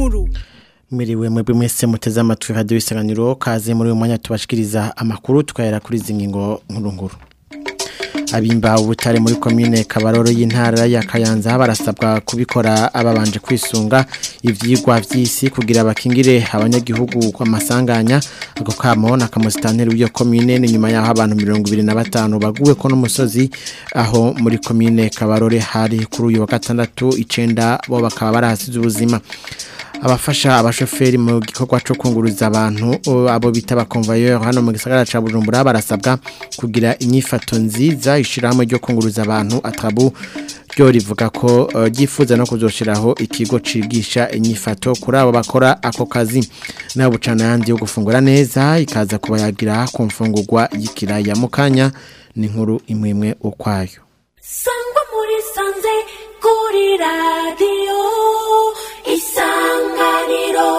nkuru Miriwe mwebwe mwese muteze amatwi radio isanganiro kaze muri uyu mwanya tubashikiriza amakuru tukayera kuri zingingo nkuru nkuru abimba ubutare muri komine kabaroro y'intara ya Kayanza barasabwa kubikora ababanje kwisunga ivyigwa vy'isi kugira bakingire abanyagihugu kwa masanganya ako kamo na kamusitanteri w'iyo komine ni nyuma yaho abantu 25 baguwe ko n'umusozi aho muri komine kabarore hari kuri uyu wa gatandatu icenda bo bakaba barahasize ubuzima abafasha abashoferi mu gikorwa cyo kunguruza abantu abo bita abakonvayeri hano mu gisagara cya bujumbura barasabwa kugira inyifato nziza ishyirahamwe ryo kunguruza abantu atabu ryo rivuga ko ryifuza no kuzoshiraho ikigo cigisha inyifato kuri abo bakora ako kazi nabo bucana yandi yo gufungura neza ikaza kubayagira ku mfungurwa y'ikiraya mu kanya ni inkuru imwe imwe ukwayo sangwa muri sanze kuri radiyo isanganiro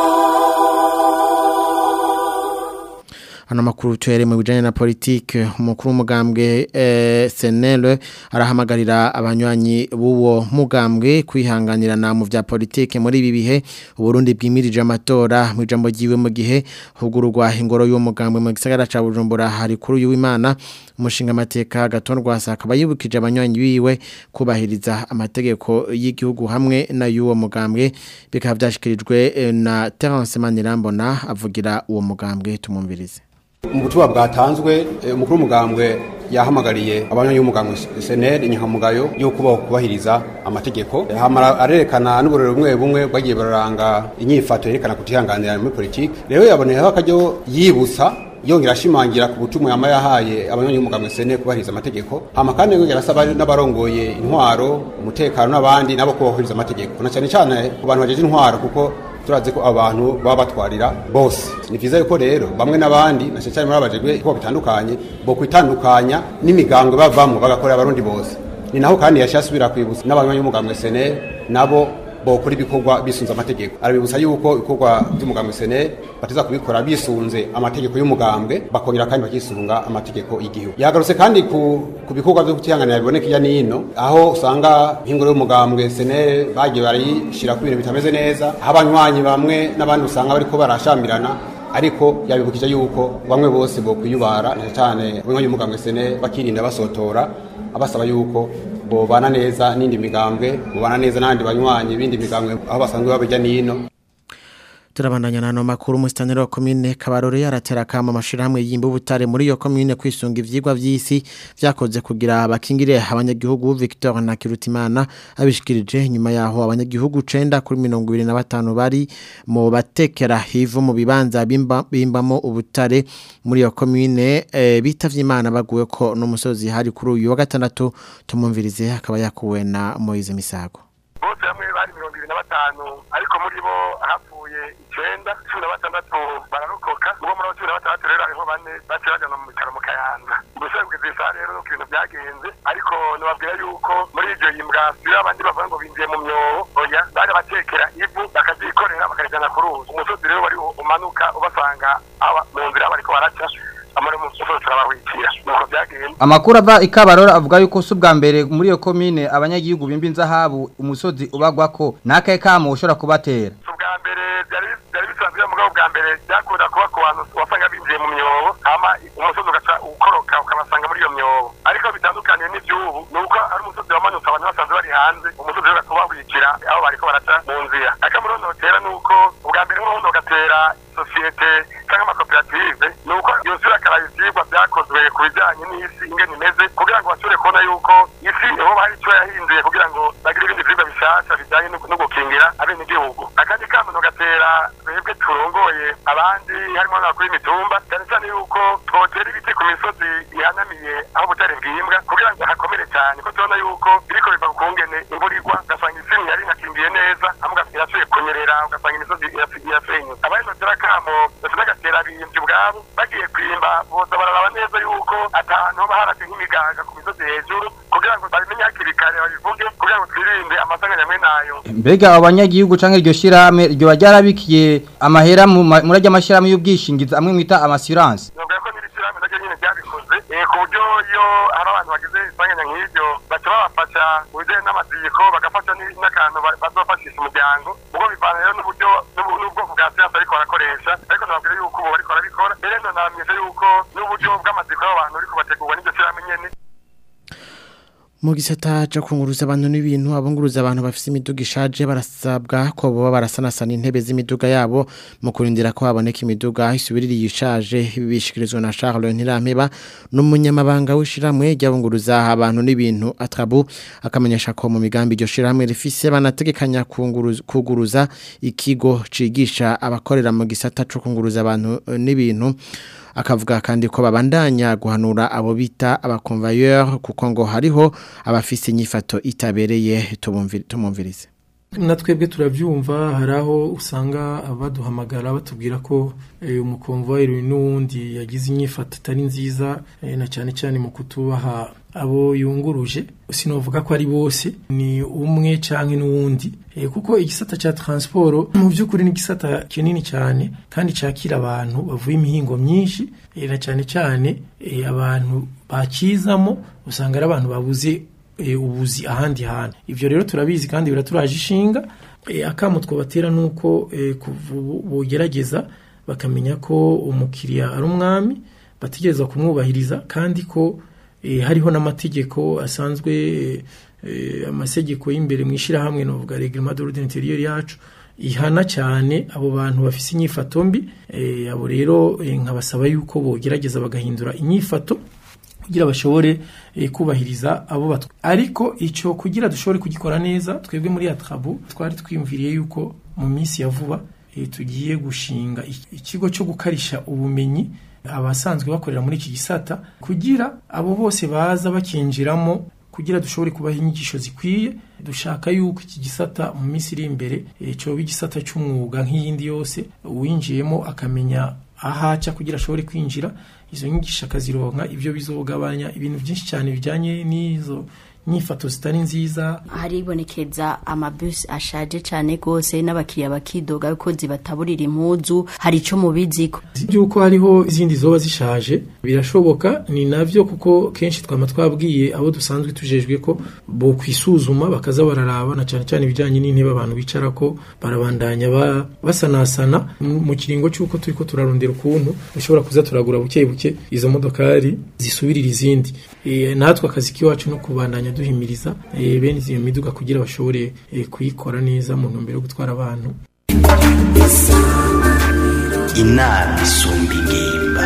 Hano makuru tuhere mu bijanye na politike umukuru w'umugambwe eh, Senel arahamagarira abanywanyi b'uwo mugambwe kwihanganirana mu vya politike muri ibi bihe Burundi bwimirije amatora mu ijambo giwe mu gihe hugururwa ingoro y'uwo mugambwe mu gisagara ca Bujumbura hari kuri uyu w'Imana umushinga amateka gatondwa akaba yibukije abanywanyi biwe kubahiriza amategeko y'igihugu hamwe na y'uwo mugambwe bikaba byashikirijwe eh, na Terence Manirambona avugira uwo mugambwe tumumvirize mu butumwa bwatanzwe umukuru w'umugambwe yahamagariye abanywanyi b'umugambwe seneri inyankamugayo yo kubaho kubahiriza amategeko arerekana n'uburero bumwe bumwe bwagiye bararanga inyifato yerekana kutihanganira muri politiki rero yaboneyeho akajyo yibutsa yongera ashimangira ku butumwa yama yahaye abanywanyi b'umugambwe seneri kubahiriza amategeko hama kandi yongera asaba n'abarongoye intwaro umutekano n'abandi nabo kubahiriza amategeko na cyane cyane ku bantu bajeje intwaro kuko turazi ko abantu baba batwarira bose ni vyiza yuko rero bamwe n'abandi na cyane muri abajejwe ko bitandukanye bo kwitandukanya n'imigambwe bavamwe bagakorera abarundi bose ni naho kandi yashasubira kwibutsa n'abanywanyi b'umugambwe seneri nabo bokora ibikorwa bisunze amategeko arabibutsa yuko ibikorwa by'umugambwe sene bateza kubikora bisunze amategeko y'umugambwe bakongera kandi bakisunga amategeko y'igihugu yagarutse kandi ku, ku bikorwa byo kutihanganira biboneka iya nino aho usanga nk'ingoro y'umugambwe sene bagiye barayishira ku bintu bitameze neza aho abanywanyi bamwe n'abandi usanga bariko barashamirana ariko yabibukije yuko bamwe bose bokwiyubara cyane abanywanyi b'umugambwe sene bakirinda basotora abasaba yuko bobana neza n'indi migambwe bobana neza n'abandi banywanyi bindi migambwe aho basanzwe babijya nino turabandanya nano makuru musitanteri wa komine kabarore yaratera kama amashirahamwe yimba ubutare muri iyo komine kwisunga ivyigwa vy'isi vyakoze kugira abakingire abanyagihugu Victor na Kirutimana abishikirije nyuma yaho abanyagihugu 9 kuri 25 bari mu batekera hivu mu bibanza bimba bimbamo ubutare muri iyo komine e, bitavye imana baguwe ko n'umusozi hari kuri uyu wa gatandatu tumumvirize akaba yakuwe na Moise Misago bose hamwe bari mirongo ibiri na batanu ariko muri bo hapfuye icenda cumi na batandatu bararokoka ubwo muri abo cumi na batandatu rero hariho bane baciye bajana mu bitaro mu kayanza gusa kugeza isaha rero nuko ibintu byagenze ariko nababwira yuko muri iryo yimbwa iyo abandi bavuga ngo binjiye mu myobo oya baje batekera ivu bakavyikorera bakarijana ku ruzi umusozi rero wari umanuka ubasanga mu nzira bariko baraca amara umusozi turabahwikira nuko byagenze amakuru ava ikabarora avuga yuko si ubwa mbere muri iyo komine abanyagihugu bimba inzahabu umusozi ubagwako n'akahe kamo ushobora kubatera ubwa mbere byari byari bisanzwe mugabo bwa mbere byakunda kuba ku bantu wasanga binjiye mu myobo hama umusozi ugaca ukoroka ukabasanga muri iyo myobo ariko bitandukaniye n'iby'ubu ni uko ari umusozi wamanutse abantu basanzwe bari hanze umusozi rero ukababwikira aho bariko baraca mu nzira akamurondo gatera ni uko ubwa mbere nk'urundo gatera sosiyete cyangwa amakoperative ni uko iyo sura akaraye ivyigwa byakozwe ku bijyanye n'isi ingene imeze kugira ngo bashobore kubona yuko isi aho hari icyo yahinduye kugira ngo bagire ibindi vyigwa bishasha bijyanye no gukingira abenegihugu akandi kamuntu gatera twebwe turongoye abandi harimo n'abakuru b'imitumba cyane cyane yuko twotera ibiti ku misozi ihanamiye aho ubutare bwimbwa kugira ngo hakomere cyane ko tubona yuko biriko biva ku kungene imvura igwa ugasanga isi yari inakingiye neza hamwe irasuye kunyerera ugasanga imisozi irasenyutse abari notera kamo bafite agatera biyimvye ubwabo bagiye kwimba boza bararaba neza yuko atantu hoba harase nk'imigaga ku misozi hejuru kugira ngo babimenye hakiri kare babivuge kugira ngo twirinde amasanganya amwe nayo mbega abanyagihugu canke iryo shirahamwe ryoba ryarabikiye amahera mu ma- muri arya mashirahamwe y'ubwishingizi amwe mwita amassurance nubwo ko n'iri shyirahamwe naryo nyine ryabikoze eh, ku buryo iyo hari abantu bagize isanganya nk'iryo baca babafasha mu bijyanye n'amategeko bagafasha ni- n'akantu ba- bazofashisha umuryango ubwo bivana rero n'uburyo n'uburyo ariko barakoresha ariko nababwira yuko ubu bariko barabikora rero nanamyeje yuko n'uburyo bw'amatsiko y'abantu ariko bategurwa n'iryo shyirahamwe nyene mu gisata cyo kunguruza abantu n'ibintu abunguruza abantu bafite imiduga ishaje barasabwa ko baba barasanasana intebe z'imiduga yabo mu kurindira ko haboneka imiduga isubiririye ishaje bishikirizwa na Charles Ntirampeba n'umunyamabanga w'ishiramwe ry'abunguruza abantu n'ibintu atrabu akamenyesha ko mu migambi iryo shiramwe rifise banategekanya kunguruza kuguruza ikigo cigisha abakorera mu gisata cyo kunguruza abantu n'ibintu akavuga kandi ko babandanya guhanura abo bita abakonvayeur kuko ngo hariho abafise inyifato itabereye tumumvirize na twebwe turabyumva hari aho usanga abaduhamagara batubwira ko umukonvoyeri n'uwundi yagize inyifato itari nziza na cyane cyane mu kutubaha abo yunguruje sinavuga ko ari bose ni umwe cyangwa n'uwundi kuko igisata cya taransiporo mu by'ukuri ni igisata kinini cyane kandi cyakira abantu bavuye imihingo myinshi na cyane cyane abantu bakizamo usanga ari abantu babuze ubuzi ahandi hantu ibyo rero turabizi kandi biraturaje ishinga akamu twabatera ni uko bogerageza bakamenya ko umukiriya ari umwami bategereza kumwubahiriza kandi ko hariho n'amategeko asanzwe amategeko y'imbere mu ishyirahamwe navuga reglement d'ordre intérieur yacu ihana cyane abo bantu bafise inyifato mbi abo rero nkabasaba yuko bogerageza bagahindura inyifato kugira bashobore kubahiriza abo batwa ariko icyo kugira dushobore kugikora neza twebwe muri atrabu twari twiyumviriye yuko mu minsi ya vuba tugiye gushinga ikigo cyo gukarisha ubumenyi abasanzwe bakorera muri iki gisata kugira abo bose baza bakinjiramo kugira dushobore kubaha inyigisho zikwiye dushaka yuko iki gisata mu minsi iri imbere cyoba igisata cy'umwuga nk'iyindi yose uwinjiyemo akamenya ahaca kugira ashobore kwinjira izo nyigisho akazironka ibyo bizogabanya ibintu byinshi cyane bijyanye n'izo nyifato zitari nziza haribonekeza amabus ashaje cyane rwose n'abakiriya bakidoga ko zibataburira impuzu hari icyo mubiziko by'uko hariho izindi zoba zishaje birashoboka ni nabyo kuko kenshi twaba twabwiye abo dusanzwe tujejwe ko bo kwisuzuma bakaza bararaba na cyane cyane ibijyanye n'intebe abantu bicara ko barabandanya basanasana mu kiringo cy'uko turi ko turarondera ukuntu dushobora kuza turagura buke buke izo modokari zisubirira izindi natwe akazi k'iwacu no kubandanya duhimiriza bene iyo miduga kugira bashobore kuyikora neza mu ntumbero yo gutwara abantu inama isumba ingimba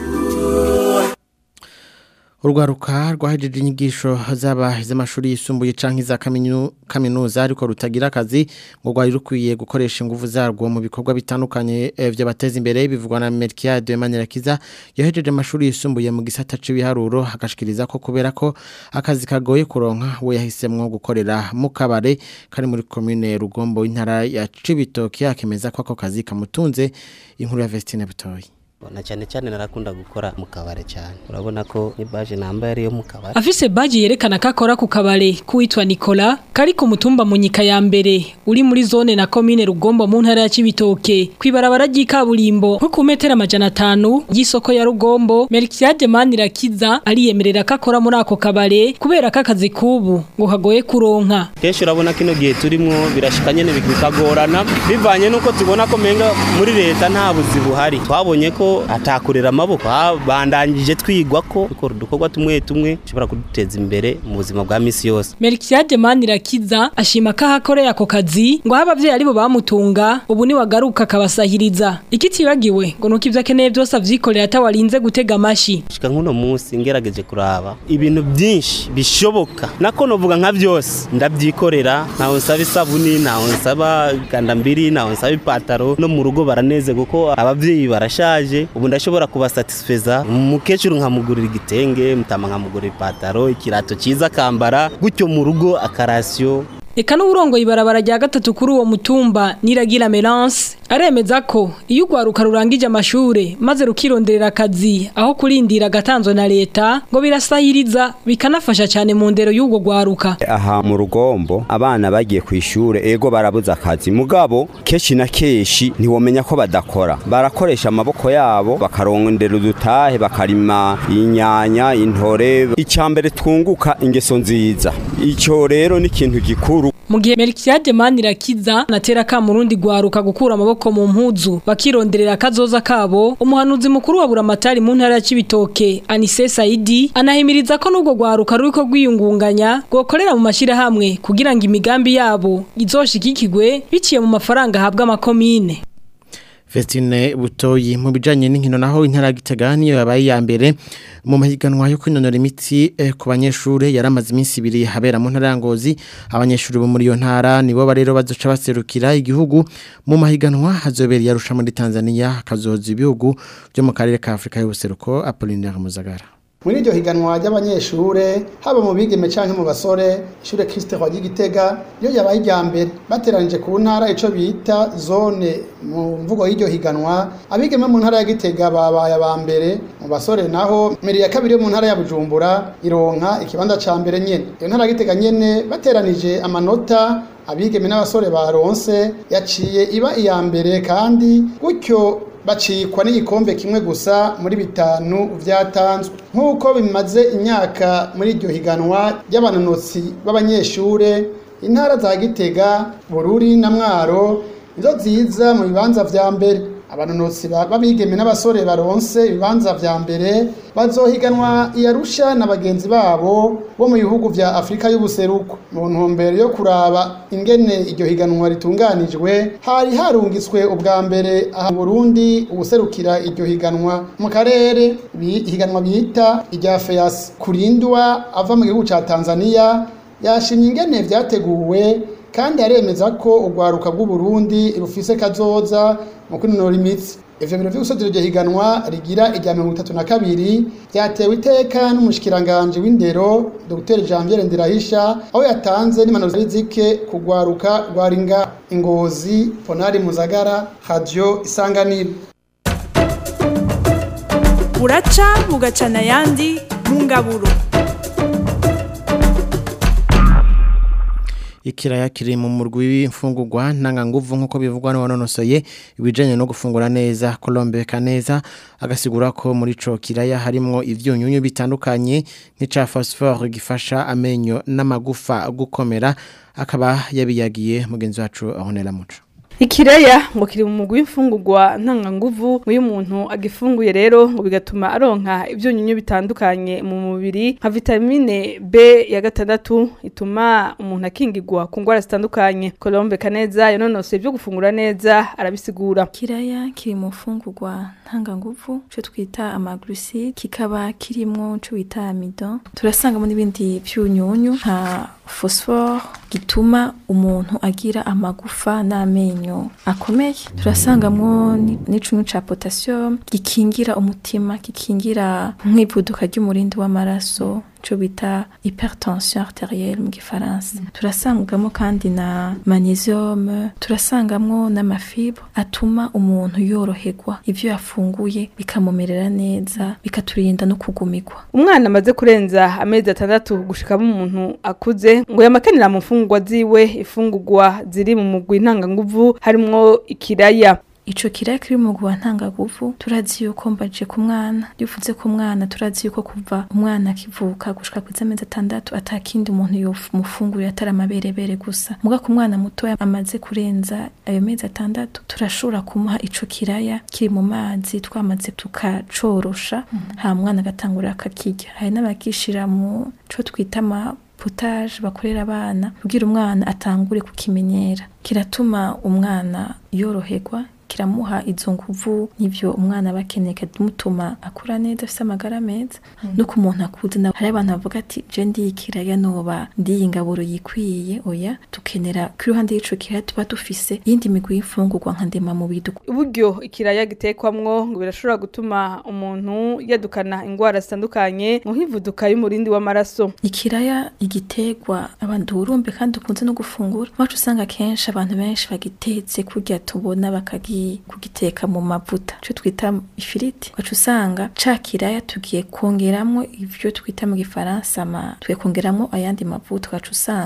urwaruka rwahejeje inyigisho zaba iz'amashuri yisumbuye canke iza kaminuza ariko rutagira akazi ngo rwari rukwiye gukoresha ingufu zarwo mu bikorwa bitandukanye by'abateza imbere bivugwa na Melchiade Manirakiza yahejeje amashuri yisumbuye mu gisata c'ibiharuro agashikiriza ko kubera ko akazi kagoye kuronka we yahisemwo gukorera mu kabare kari muri commune Rugombo intara ya Cibitoke akemeza ko ako kazi kamutunze inkuru ya Vestine Butoyi na cyane cyane narakunda gukora mu kabare cyane urabona ko ni baje nambaye ariyo mu kabare afise baje yerekana ko akora ku kabare kuwitwa Nicola kari ku mutumba munyika ya mbere uri muri zone na commune Rugombo mu ntara ya Cibitoke kwibarabara ry'ikaburimbo nko ku metero amajana atanu y'isoko ya Rugombo Melchiade Manirakiza ariyemerera ko akora muri ako kabare kubera ko akazi kubu ngo kagoye kuronka kenshi urabona kino gihe turimo birashika nyene bikagorana bivanye nuko tubona ko menga muri leta nta buzi buhari twabonye ko atakurera amaboko bandangije twigwa ko dukora udukorwa tumwe tumwe dushobora kuduteza imbere mu buzima bwa misi yose Melchiade Manirakiza ashima ko ahakoreye ako kazi ngo aho abavyeyi aribo bamutunga ubu ni wagaruka akabasahiriza ikitibagiwe ngo nuko ivyo akeneye byose avyikorera atawarinze gutega amashi shika nk'uno munsi ngerageje kuraba ibintu byinshi bishoboka nako novuga nka byose ndabyikorera ntawe nsaba isabuni ntawe nsaba gandambiri ntawe nsaba ipataro no mu rugo baraneze kuko abavyeyi barashaje ubu ndashobora kubasatisfeza umukecuru nkamugurira igitenge mutama nkamugurira ipataro ikirato cyiza akambara gutyo mu rugo akarasiyo Eka n'uburongo ibarabara rya gatatu kuri uwo mutumba niragira Melance aremeza ko iyo ugwaruka rurangije amashure maze rukironderera akazi aho kurindira gatanzwe na leta ngo birasahiriza bikanafasha cyane mu ndero y'ubwo gwaruka aha mu rugombo abana bagiye ku ishure ego barabuze akazi mugabo keshi na keshi ntiwomenya ko badakora barakoresha amaboko yabo bakarondera udutahe bakarima inyanya intore icyambere twunguka ingeso nziza icyo rero ni ikintu gikuru mu gihe Melchiade Manirakiza natera ka murundi gwaruka gukura amaboko mu mpuzu bakironderera akazoza kabo umuhanuzi mukuru wa buramatari mu ntara ya Cibitoke Anise Saidi anahimiriza ko nubwo gwaruka ruriko gwiyungunganya gokorera mu mashira hamwe kugira ngo imigambi yabo izoshikikigwe biciye mu mafaranga ahabwa amakomine Festine butoyi mu bijanye n'inkino naho intara gitega niyo yabaye ya mbere mu mahiganwa yo kwinonora imitsi eh, ku banyeshure yaramaze iminsi ibiri habera mu ntara ya Ngozi abanyeshure bo muri iyo ntara nibo barero bazoca baserukira igihugu mu mahiganwa hazobera yarusha muri Tanzania hakazoza ibihugu byo mu karere ka Afrika y'ubuseruko Apollinaire Muzagara muri iryo higanwa ry'abanyeshure haba mu bigeme canke mu basore ishure Christe kwa Gitega iyo yabaye irya mbere bateranije ku ntara ico bita zone mu mvugo y'iryo higanwa abigeme mu ntara ya Gitega babaye aba mbere mu basore naho meri ya kabiri yo mu ntara ya Bujumbura ironka ikibanza ca mbere nyene iyo ntara ya Gitega nyene bateranije amanota abigeme n'abasore baronse yaciye iba iya mbere kandi gutyo bacikwa n'igikombe kimwe gusa muri bitanu vyatanzwe nk'uko bimaze imyaka muri iryo higanwa ry'abanonotsi b'abanyeshure intara za Gitega Bururi na Mwaro nizo ziza mu bibanza vya mbere abanonotsi babigeme n'abasore baronse ibibanza vya mbere bazohiganwa iyarusha na bagenzi babo bo mu bihugu vya Afrika y'ubuseruko mu ntumbero yo kuraba ingene iryo higanwa ritunganijwe hari harungitswe ubwa mbere aha mu Burundi ubuserukira iryo higanwa mu karere higanwa bita irya FEAS kurindwa ava mu gihugu ca Tanzania yashimye ingene vyateguwe kandi aremeza ko urwaruka bw'u Burundi rufise kazoza mu kwinonora imitsi ivyo biro vy'ugusozera iryo higanwa rigira irya mirongo itatu na kabiri vyatewe iteka n'umushikiranganje w'indero Dr Janvier Ndirahisha aho yatanze n'impanuro zike kugwaruka rwaringa ingozi Ponari Muzagara Radio Isanganiro buraca bugacana ayandi mu ngaburo ikiraya kiri mu murwi w'imfungurwa ntanganguvu nk'uko bivugwa n'uwanonosoye ibijyanye no gufungura neza kurombeka neza agasigura ko muri ico kiraya harimwo ivyunyunyu bitandukanye nk'ica phosphore gifasha amenyo n'amagufa gukomera akaba yabiyagiye mugenzi wacu ahonera muco Ikireya ngo kiri mu mugwi w'imfungurwa ntanganguvu uyu muntu agifunguye rero ngo bigatuma aronka ibyunyunyu bitandukanye mu mubiri nka vitamine B ya gatandatu ituma umuntu akingirwa ku ndwara zitandukanye Colombe Kaneza yanonose ibyo gufungura neza arabisigura Kiraya kiri mu mfungurwa ntanganguvu cyo twita amaglucide kikaba kirimwo cyo bita amidon turasangamo n'ibindi byunyunyu nka phosphore gituma umuntu agira amagufa n'amenyo akomeye turasangamwo n'icunyu ca potassium gikingira umutima gikingira nk'ivuduka ry'umurindi w'amaraso cyo bita hypertension arterielle mu gifaransa turasangamo kandi na magnesium turasangamwo n'amafibre atuma umuntu yoroherwa ivyo yafunguye bikamumerera neza bikaturinda no kugumirwa umwana amaze kurenza amezi atandatu gushikamo umuntu akuze ngo yamakenera mu mfungurwa ziwe ifungurwa ziri mu mugwi ntanganguvu harimwo ikiraya ico kiraya kiri mu guha ntangaguvu turazi yuko mbaje ku mwana yuvuze ku mwana turazi yuko kuva umwana akivuka gushika ku amezi atandatu atakindi umuntu yomufungurira atari amaberebere gusa muga ku mwana mutoya amaze kurenza ayo mezi atandatu turashobora kumuha ico kiraya kiri mu mazi twamaze tukacorosha mm -hmm. ha mwana agatangurira akakirya hari n'abagishira mu co twita ama potage bakorera abana kugira umwana atangure kukimenyera kiratuma umwana yoroherwa kiramuha izo nguvu n'ivyo umwana bakeneye kadumutuma akura neza afise amagara meza mm. no ku muntu akuze na hari abantu bavuga ati je ndiyikira ya noba ndiyingaburo yikwiye oya tukenera ku ruhande y'ico kiraya tuba dufise yindi migwi y'imfungurwa nka ndema mu bidu uburyo ikiraya gitekwamwo ngo birashobora gutuma umuntu yadukana ingwara zitandukanye mu hivuduka y'umurindi w'amaraso ikiraya igitegwa abantu urumbe kandi ukunze no gufungura wacu usanga kenshi abantu benshi bagitetse kurya tubona bakagi kugiteka mu mavuta cyo twita ifiriti wacu usanga ca kiraya tugiye kongeramo ivyo twita mu gifaransa ma tugiye kongeramo ayandi mavuta wacu usanga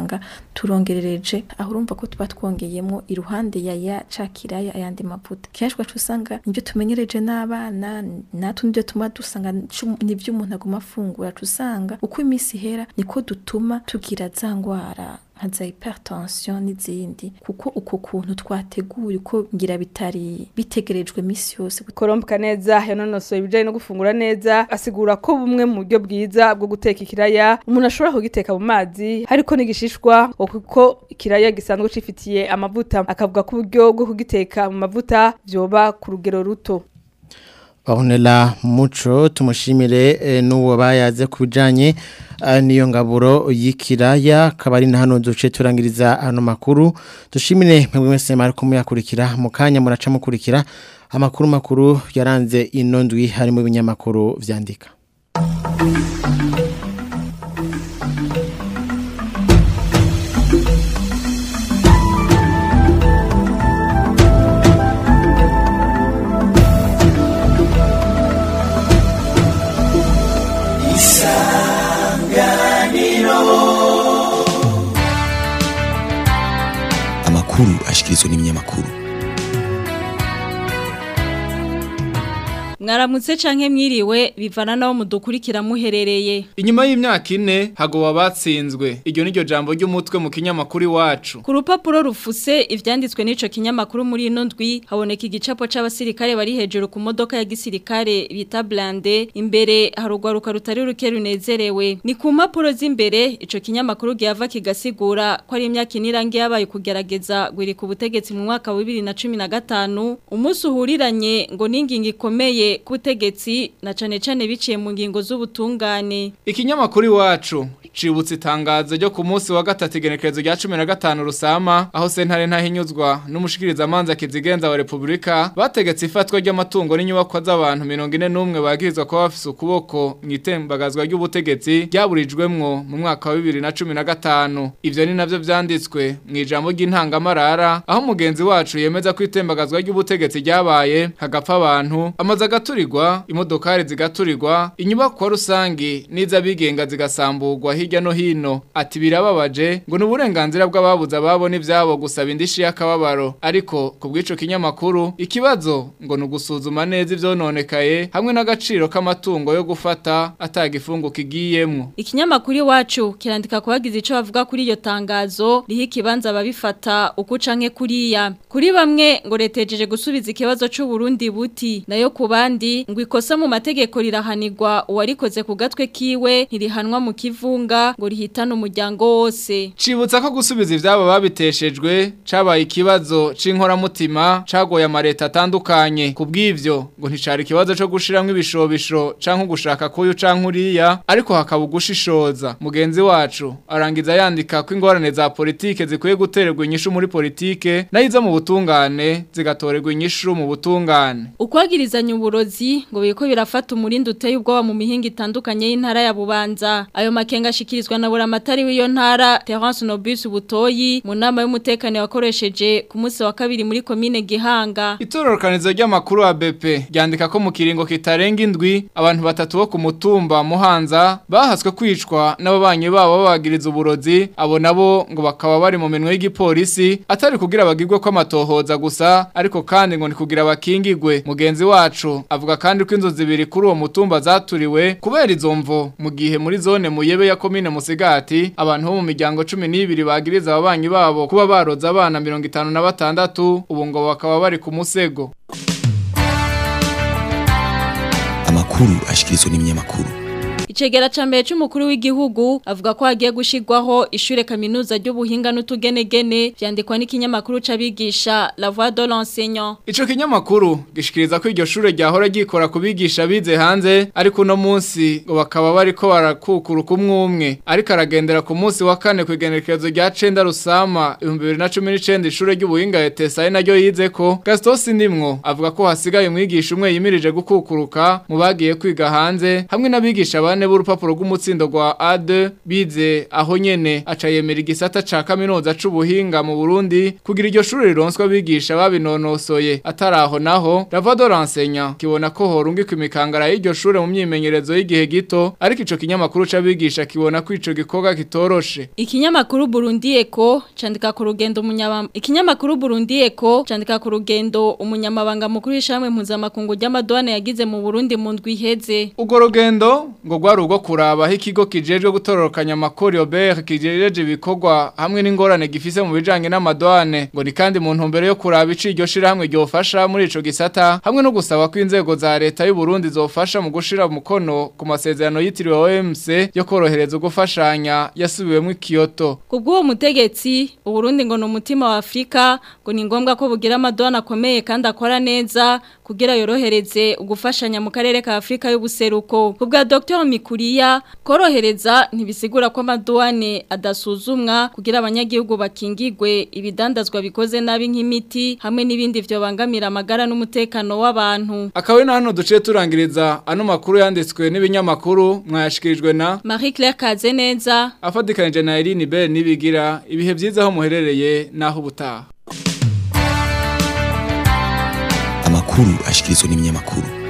turongerereje aho urumva ko tuba twongeyemo iruhande ya ya ca kiraya ayandi mavuta kenshi ugaca usanga nibyo tumenyereje n'abana natwe nibyo tuma dusanga nibyo umuntu aguma afungura usanga uko iminsi ihera niko dutuma tugira za ngwara nka za hypertension n'izindi kuko uko kuntu twateguye uko ngira bitari bitegerejwe misi yose korombuka neza yanonosoye ibijanye no gufungura neza asigura ko bumwe mu buryo bwiza bwo guteka ikiraya umuntu ashobora kugiteka mu mazi hariko n'igishishwa kuko ikiraya gisanzwe cifitiye amavuta akavuga ko uburyo bwo kugiteka mu mavuta vyoba ku rugero ruto Bahunela muco tumushimire e, n'uwo bayaze kubijanye niyo ngaburo y'ikiraya kabari na hano duce turangiriza hano makuru dushimire mwebwe mwese mari kumuyakurikira mu kanya muraca mukurikira amakuru makuru yaranze ino ndwi harimo ibinyamakuru vyandika amakuru ashikirizwa n'ibinyamakuru mwaramutse canke mwiriwe bivana naho mudukurikira muherereye inyuma y'imyaka ine hagoba batsinzwe iryo niryo jambo ry'umutwe mu kinyamakuru iwacu ku rupapuro rufuse ivyanditswe n'ico kinyamakuru muri ino ndwi haboneka igicapo c'abasirikare bari hejuru ku modoka ya gisirikare bita blande imbere harugwaruka rutari ruke runezerewe ni ku mpapuro z'imbere ico kinyamakuru gihava kigasigura ko ari imyaka ine irangiye yabaye kugerageza gwiri ku butegetsi mu mwaka wa bibiri na cumi na gatanu umunsi uhuriranye ngo n'ingingo ikomeye kubutegetsi na cane cane biciye mu ngingo z'ubutungane ikinyamakuru iwacu cibutse itangazo ryo ku munsi wa gatatu igenekerezo rya 15 rusama aho sentare ntahinyuzwa n'umushikiriza manza kizigenza wa Republika bategetse ifatwa ry'amatungo n'inyubako z'abantu 41 bagirizwa ko bafise ukuboko mu itembagazwa ry'ubutegetsi ryaburijwemwo mu mwaka wa 2015 ivyo ni navyo vyanditswe mu ijambo ry'intangamarara aho mugenzi wacu yemeza ko itembagazwa ry'ubutegetsi ryabaye hagapfa abantu amaze agaturirwa imodokari zigaturirwa inyubako rusangi n'iz'abigenga zigasamburwa hirya no hino ati birababaje ngo n'uburenganzira bw'ababuze ababo n'ivyabo gusaba indishi y'akababaro ariko ku bw'ico kinyamakuru ikibazo ngo ni ugusuzuma neza ivyononekaye hamwe n'agaciro k'amatungo yo gufata atagifungu kigiyemwo ikinyamakuru iwacu kirandika kubagize ico bavuga kuri iyo tangazo riho ikibanza babifata uko canke kuriya kuri bamwe ngo retejeje gusubiza ikibazo c'u Burundi buti nayo ku bandi ngo ikosa mu mategeko rirahanirwa uwarikoze ku gatwe kiwe ntirihanwa mu kivunga ngo rihitane umuryango wose cibutsa ko gusubiza ivyabo babiteshejwe cabaye ikibazo c'inkoramutima cagoye amareta atandukanye ku bw'ivyo ngo nticari ikibazo co gushiramwo ibishobisho canke gushaka kuyu canke uriya ariko hakaba ugushishoza mugenzi wacu arangiza yandika ko ingorane za politike zikwiye gutererwa inyishu muri politike nayo izo mu butungane zigatorerwa inyishu mu butungane ukwagirizanya uburozi ngo biko birafata umurindi uteye ubwoba mu mihinga itandukanye y'intara ya Bubanza ayo makenga ashikirizwa na buramatari w'iyo ntara Terence Nobus Butoyi mu nama y'umutekano wakoresheje ku munsi wa kabiri muri komine Gihanga itororokanizo ry'amakuru wa BP ryandika ko mu kiringo kitarenga indwi abantu batatu bo ku mutumba Muhanza bahaswe kwicwa n'ababanyi babo babagiriza uburozi abo nabo ngo bakaba bari mu minwe y'igipolisi atari kugira bagirwe ko amatohoza gusa ariko kandi ngo ni kugira bakingigwe mugenzi wacu avuga kandi ko inzu zibiri kuri uwo mutumba zaturiwe kubera izo mvo mu gihe muri zone muyebe ya komine musigati abantu bo mu miryango 12 bagiriza ababanyi babo kuba baroza abana 56 ubu ngo bakaba bari ku musego amakuru ashikirizwa n'ibinyamakuru Icegera ca mbere c'umukuru w'igihugu avuga ko hagiye gushirwaho ishure kaminuza ry'ubuhinga n'utugenegene vyandikwa n'ikinyamakuru c'abigisha La Voix de l'enseignant. Ico kinyamakuru gishikiriza ko iryo shure ryahora gikora kubigisha bize hanze ariko no munsi ngo bakaba bariko barakukura kumwumwe ariko aragendera ku munsi wa kane kwigenekerezo rya 9 rusama 2019 ishure ry'ubuhinga ETSA naryo yizeko Gaston Sindimwo avuga ko hasigaye umwigisha umwe yimirije gukukuruka mu bagiye kwiga hanze hamwe n'abigisha bane bane b'urupapuro rw'umutsindo rwa A2 bize aho nyene aca yemera igisata ca kaminuza c'ubuhinga mu Burundi kugira iryo shuri rironswa bigisha babinonosoye ataraho naho Ravado Rensenya kibona ko horungika imikangara y'iryo shure mu myimenyerezo y'igihe gito ariko ico kinyamakuru c'abigisha kibona ko ico gikorwa kitoroshe Ikinyamakuru Burundi Eko candika ku rugendo umunyabanga Ikinyamakuru Burundi Eko candika ku rugendo umunyamabanga mukuru w'ishamwe mpuzamakungu ry'amadwane yagize mu Burundi mu ndwi iheze Ugo rugendo ngo gwari ugo kuraba aho ikigo kijejwe gutororokanya amakori Robert kijejeje ibikorwa hamwe n'ingorane gifise mu bijanye n'amadwane ngo ni kandi mu ntumbero yo kuraba ici iryo shira hamwe ryofasha muri ico gisata hamwe no gusaba ko inzego za leta y'u Burundi zofasha mu gushira umukono ku masezerano yitiriwe OMC yo korohereza ugufashanya yasubiwemo Kyoto Kubw'uwo mutegetsi Uburundi ngo ni umutima wa Afrika ngo ni ngombwa ko bugira amadwane akomeye kandi akora neza kugira yorohereze ugufashanya mu karere ka Afrika y'ubuseruko kubwa Dr Mikuriya korohereza ntibisigura ko amadwane adasuzumwa kugira abanyagihugu bakingigwe ibidandazwa bikoze nabi nk'imiti hamwe n'ibindi byo bangamira amagara n'umutekano w'abantu akawe na hano duciye turangiriza ano makuru yanditswe n'ibinyamakuru mwayashikirijwe na Marie Claire Kazeneza afadikanije na Irene Bell nibigira ibihe byiza aho muherereye naho ubutaha amakuru ashikirizwa n'ibinyamakuru